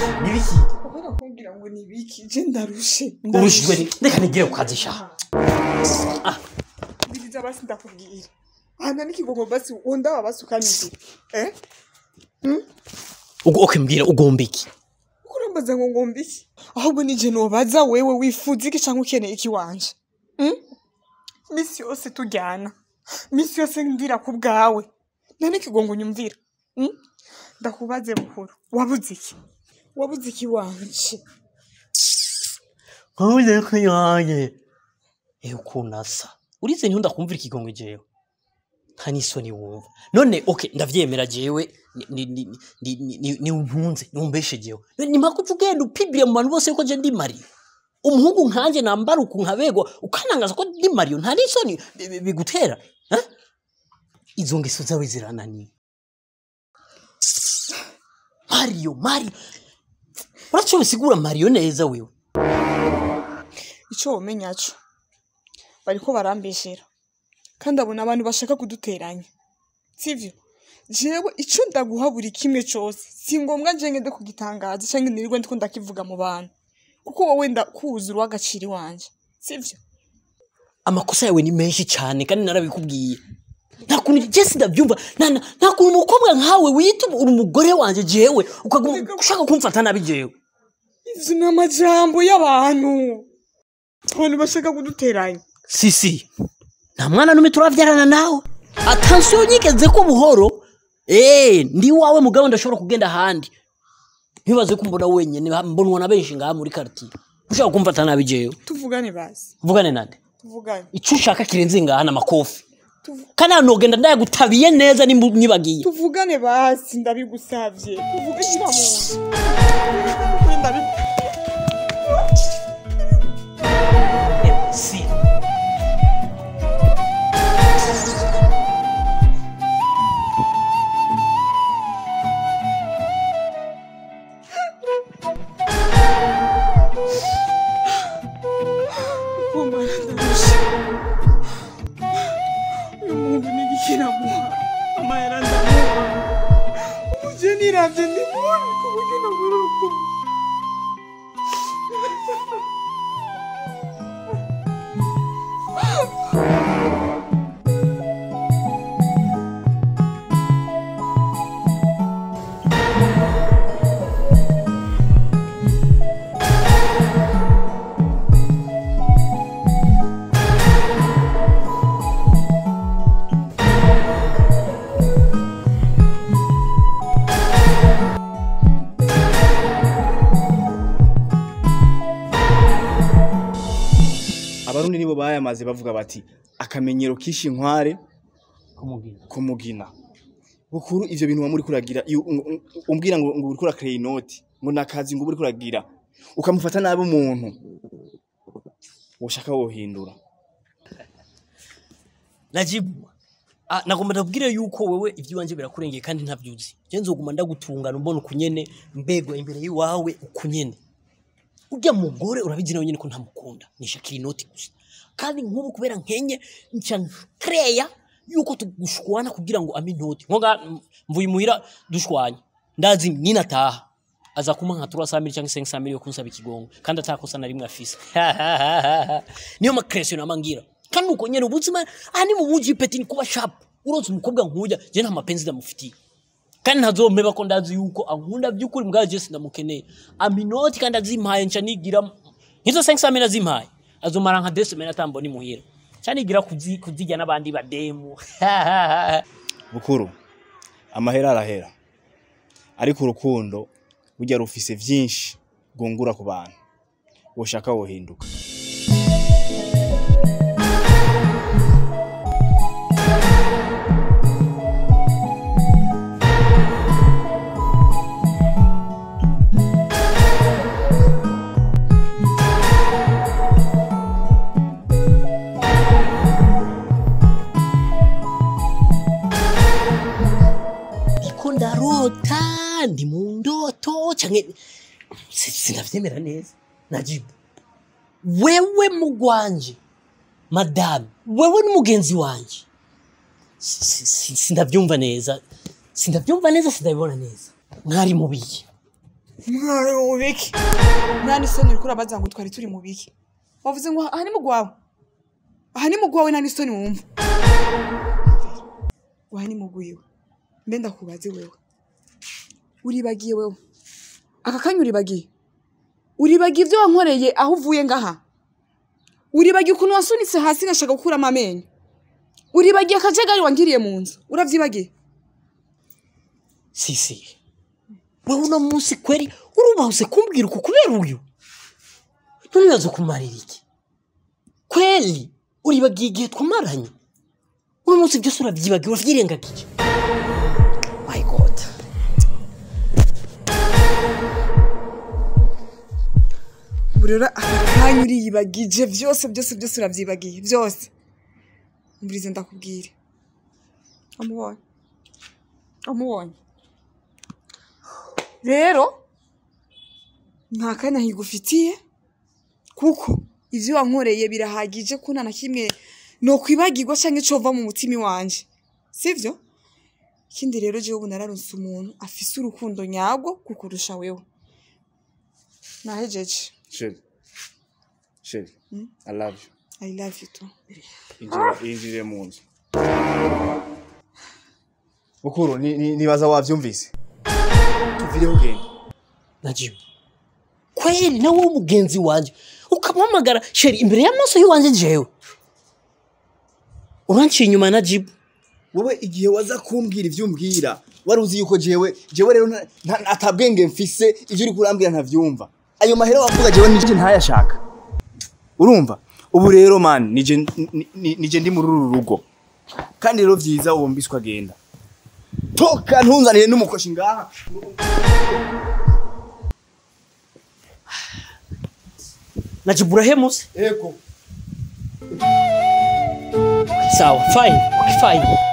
nibiki Ubona kumbwira ngo ni biki je ndarushe urushijwe ni reka nigire ku kazi sha biriza basi ndakubwira hana n'ikigongo basi wondaba basi ukanyumvira eh ubwo okay mbwira ugomba iki uko urambaza ngo ngomba iki ahubwo nije nobaza wewe wifuza iki canke ukeneye iki wanje Hmm? misi yose tujyana misi yose ndira ku bwawe nta n'ikigongo nyumvira Hmm? ndakubaze buhoro wabuze iki wabuze iki wanje nkuze ko yanjye ewe ukuntu asa urize ntiho ndakumvira ikigongo jewe nta n'isoni wumva none okay ndavyemera jewe ni- ni- ni- ni- ni- ni- ni untunze niumbeshe jewe ni mpaka uca ugenda upibire mu bantu bose yuko je ndi mariyo umuhungu nkanje nambara uku nkabegwa ukanangaza ko ndi mariyo nta n'isoni bi- bi- bigutera eh? izo ngeso zawe zirananiye mariyo mariyo uraco bisigura mariyo neza wewe ico womenya co bariko barambeshera kandi abona abantu bashaka kuduteranya sivyo jewe ico ndaguha buri kimwe cose si ngombwa nje ngende kugitangaza canke nirirwe ndiko ndakivuga mu bantu kuko wowe ndakuzi uw'agaciro iwanje sivyo amakosa yawe ni menshi cyane kandi narabikubwiye nta kuntu jesi ndabyumva nta nta- nta kuntu umukobwa nkawe wita uri umugore wanjye jewe ukaguma ushaka kumfata nabi jewe ivyo ni amajambo y'abantu abantu bashaka kuduteranya sisi nta mwana n'umwe turabyarana nawe atansiyo nyigeze ko buhoro eee ndi iwawe mugabo ndashobora kugenda ahandi ntibaze ko mbona wenyine mbonwa na benshi ngaha muri karitiye ushaka kumfata nabi jewe tuvugane basi vugane nande tuvugane icyo ushaka kirenze ngaha n'amakofi Tuvu- kandi hano nogenda ndayagutabiye neza nimba nibagiye tuvugane basi ndabigusavye tuvuge shira mu nzu ndabi si kumara ndarusha uyu muntu ni igikiramuha amahera ndamuha ubuje niravye ndi mubi ku buryo nabura urukundo abarundi nibo bayamaze bavuga bati akamenyero kisha inkware kumubwira kumugina bukuru ivyo bintu wamuri kuragira iyo um- um- umbwira ngo ngo uriko urakrea inoti ngo nakazi ngo uriko uragira ukamufata nabi umuntu woshaka wohindura najibu ah, nagomba ndabwire yuko wewe iby'iwanjye birakurengeye kandi ntabyuzi je nzoguma ndagutungana umbona ukunyene mbegwa imbere y'iwawe ukunyene urya mugore urabizi nawe nyene ko ntamukunda nishakira inoti gusa kandi nk'ubu kubera nkenye nca kreya yuko tugushwana kugira ngo ame inoti nkoga mvuye imuhira dushwanye ndazi ninataha aza kuma nka 300 cyangwa 500 yo kunsaba ikigongo kandi atakosa na rimwe afise niyo makresio namangira kandi uko nyene ubuzima aha ni mu buji peti ni kuba sharp uroze umukobwa nkuya je nta mapenzi ndamufitiye kandi ntazompeba ko ndazi yuko ankunda by'ukuri mbwa je sindamukeneye aminoti kandi azimpaye nca nigira nkizo 500 azimpaye azomara nka desemene atambona imuhira nca nigira kuzi- kuzirya n'abandi bademu bukuru amahera arahera ariko urukundo burya rufise vyinshi rwungura ku bantu woshaka wohinduka ndiko ndarota ndi mu ndoto canke si- sinavyemera neza najibu wewe mugwanje madame wewe n'umugenzi wanje Si- si- si- sindavyumva neza sindavyumva neza sindabibona neza mwari mubiye mwari mu biki nta n'isoni uriko urabaza ngo twari turi mu biki wavuze ngo aha ni mu gwawe aha ni mu gwawe nta n'isoni wumva aha ni mu gwiwe mbe ndakubaze wewe uribagiye wewe aka kanya uribagiye uribagiye ibyo wankoreye aho uvuye ngaha uribagiye ukuntu wasunitse hasi ngashaka gukuramo amenyo uribagiye akajagari wangiriye mu nzu uravyibagiye sisi wewe uno munsi kweri urubahuse kumbwira uku kubera uyu none uraza kumarira iki kweli uribagiye igihe twamaranye uno munsi byose urabyibagiye uravyirengagije my god ubu rero aka kanya uriyibagije byose byose byose urabyibagiye byose mburize ndakubwire amubonye amubonye rero nta kanya higufitiye kuko ibyo wankoreye birahagije ko nta na kimwe nokwibagirwa cyangwa cova mu mutima wanje sibyo ikindi rero jewe ubu nararunse umuntu afise urukundo nyarwo kukurusha wewe nahejeje sheri sheri i love you I love you too. injira injire mu nzu bukuru ni- ni- nibaza wavyumvise tuvireho genda najibu kweli nawe w'umugenzi wanje ukamuhamagara sheri imbere y'amaso y'iwanje jewe uranciye inyuma na jibu wowe igihe waza kumbwira ivyo umbwira wari uzi yuko jewe jewe rero nta- nta- atabwenge mfise ivyo uri kurambwira ntavyumva ayo mahera wavuga jewe nije ntayashaka urumva ubu rero man nije ni- ni- nije ndi muri uru rugo kandi rero vyiza uwo mbiswa agenda toka ntunzanire n'umukoshi ngaha na jibu urahemutse ego sawa fine okay, fine